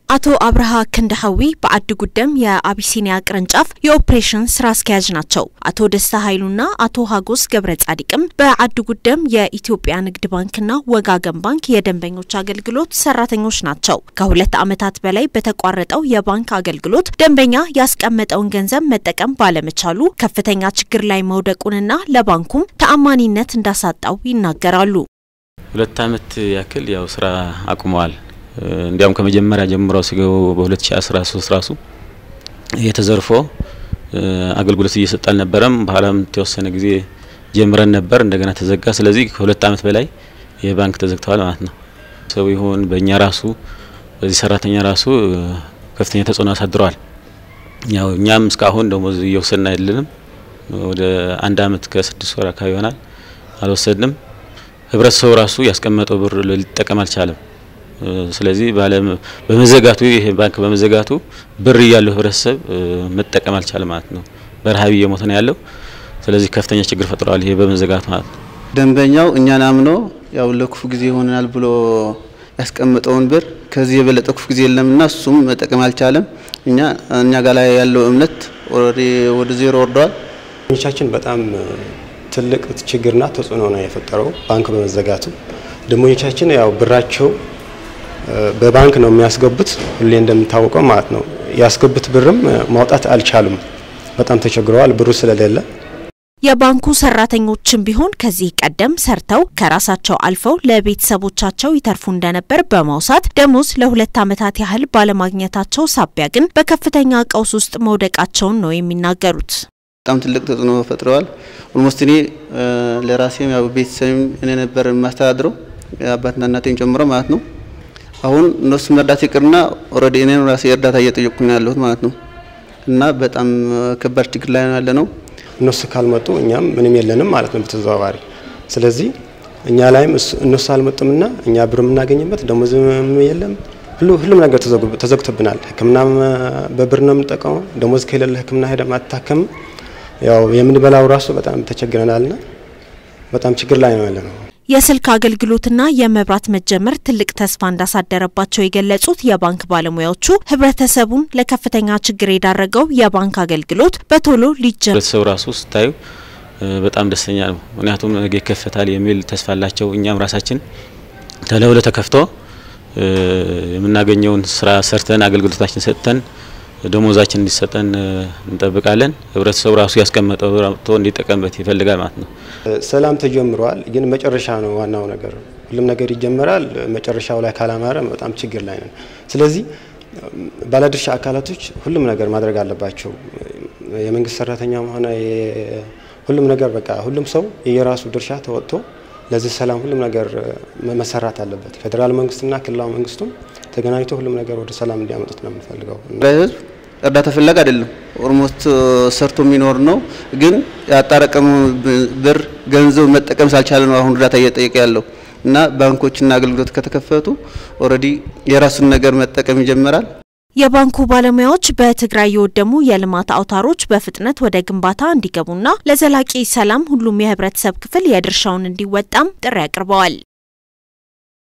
አቶ አብርሃ ክንደሐዊ በአዲ ጉደም የአቢሲኒያ ቅርንጫፍ የኦፕሬሽን ስራ አስኪያጅ ናቸው። አቶ ደስታ ኃይሉና አቶ ሀጎስ ገብረ ጻዲቅም በአዲ ጉደም የኢትዮጵያ ንግድ ባንክና ወጋገን ባንክ የደንበኞች አገልግሎት ሰራተኞች ናቸው። ከሁለት ዓመታት በላይ በተቋረጠው የባንክ አገልግሎት ደንበኛ ያስቀመጠውን ገንዘብ መጠቀም ባለመቻሉ ከፍተኛ ችግር ላይ መውደቁንና ለባንኩም ተአማኒነት እንዳሳጣው ይናገራሉ። ሁለት ዓመት ያክል ያው ስራ አቁመዋል። እንዲያውም ከመጀመሪያ ጀምሮ ሲገቡ በ2013 ራሱ እየተዘርፎ አገልግሎት እየሰጠ አልነበረም። በኋላም የተወሰነ ጊዜ ጀምረን ነበር፣ እንደገና ተዘጋ። ስለዚህ ከሁለት ዓመት በላይ የባንክ ተዘግተዋል ማለት ነው። ሰው ይሁን በእኛ ራሱ በዚህ ሰራተኛ ራሱ ከፍተኛ ተጽዕኖ አሳድረዋል። ያው እኛም እስካሁን ደሞዝ እየወሰድን አይደለንም። ወደ አንድ አመት ከስድስት ወር አካባቢ ይሆናል አልወሰድንም። ህብረተሰቡ ራሱ ያስቀመጠው ብር ሊጠቀም አልቻለም። ስለዚህ በመዘጋቱ ይሄ ባንክ በመዘጋቱ ብር እያለው ህብረተሰብ መጠቀም አልቻለም ማለት ነው። በረሀብ እየሞተ ነው ያለው። ስለዚህ ከፍተኛ ችግር ፈጥረዋል ይሄ በመዘጋቱ ማለት ነው። ደንበኛው እኛን አምኖ ያው ለክፉ ጊዜ ይሆናል ብሎ ያስቀመጠውን ብር ከዚህ የበለጠ ክፉ ጊዜ የለምና እሱም መጠቀም አልቻለም። እኛ እኛ ጋር ላይ ያለው እምነት ወደ ዜሮ ወርደዋል። ቻችን በጣም ትልቅ ችግርና ተጽዕኖ ነው የፈጠረው ባንክ በመዘጋቱ ደንበኞቻችን ያው ብራቸው በባንክ ነው የሚያስገቡት። ሁሌ እንደሚታወቀው ማለት ነው ያስገቡት ብርም ማውጣት አልቻሉም። በጣም ተቸግረዋል ብሩ ስለሌለ። የባንኩ ሰራተኞችም ቢሆን ከዚህ ቀደም ሰርተው ከራሳቸው አልፈው ለቤተሰቦቻቸው ይተርፉ እንደነበር በማውሳት ደሞዝ ለሁለት ዓመታት ያህል ባለማግኘታቸው ሳቢያ ግን በከፍተኛ ቀውስ ውስጥ መውደቃቸውን ነው የሚናገሩት። በጣም ትልቅ ተጽዕኖ ፈጥረዋል። ኦልሞስት እኔ ለራሴም ያው ቤተሰብም እኔ ነበር የማስተዳድረው አባትና እናቴን ጨምሮ ማለት ነው። አሁን እነሱ መርዳት ይቅርና ኦልሬዲ እኔን ራሴ እርዳታ እየጠየቅኩ ነው ያለሁት ማለት ነው። እና በጣም ከባድ ችግር ላይ ነው ያለ ነው። እነሱ ካልመጡ እኛም ምንም የለንም ማለት ነው በተዘዋዋሪ። ስለዚህ እኛ ላይም እነሱ አልመጡምና እኛ ብር የምናገኝበት ደሞዝም የለም፣ ሁሉም ነገር ተዘግቶብናል። ሕክምናም በብር ነው የምንጠቀመው። ደሞዝ ከሌለ ሕክምና ሄደም አትታከምም። ያው የምንበላው ራሱ በጣም ተቸግረናልና በጣም ችግር ላይ ነው ያለ ነው። የስልክ አገልግሎትና የመብራት መጀመር ትልቅ ተስፋ እንዳሳደረባቸው የገለጹት የባንክ ባለሙያዎቹ ህብረተሰቡን ለከፍተኛ ችግር የዳረገው የባንክ አገልግሎት በቶሎ ሊጀመር ህብረተሰቡ ራሱ ስታዩ በጣም ደስተኛ ነው። ምክንያቱም ነገ ይከፈታል የሚል ተስፋ አላቸው። እኛም ራሳችን ተለውለ ተከፍቶ የምናገኘውን ስራ ሰርተን አገልግሎታችን ሰጥተን ደሞዛችን እንዲሰጠን እንጠብቃለን። ህብረተሰቡ ራሱ ያስቀመጠው አውጥቶ እንዲጠቀምበት ይፈልጋል ማለት ነው። ሰላም ተጀምረዋል፣ ግን መጨረሻ ነው ዋናው ነገር። ሁሉም ነገር ይጀመራል፣ መጨረሻው ላይ ካላማረ በጣም ችግር ላይ ነን። ስለዚህ ባለድርሻ አካላቶች ሁሉም ነገር ማድረግ አለባቸው። የመንግስት ሰራተኛም ሆነ ሁሉም ነገር በቃ ሁሉም ሰው የየራሱ ድርሻ ተወጥቶ ለዚህ ሰላም ሁሉም ነገር መሰራት አለበት። ፌዴራል መንግስትና ክልላዊ መንግስቱም ተገናኝቶ ሁሉም ነገር ወደ ሰላም እንዲያመጡት ነው የምፈልገው። ህዝብ እርዳታ ፍላግ አይደለም፣ ኦልሞስት ሰርቶ የሚኖር ነው። ግን ያጣረቀሙ ብር ገንዘብ መጠቀም ሳልቻለ ነው አሁን እርዳታ እየጠየቀ ያለው እና ባንኮችና አገልግሎት ከተከፈቱ ኦልሬዲ የራሱን ነገር መጠቀም ይጀምራል። የባንኩ ባለሙያዎች በትግራይ የወደሙ የልማት አውታሮች በፍጥነት ወደ ግንባታ እንዲገቡና ለዘላቂ ሰላም ሁሉም የህብረተሰብ ክፍል የድርሻውን እንዲወጣም ጥሪ አቅርበዋል።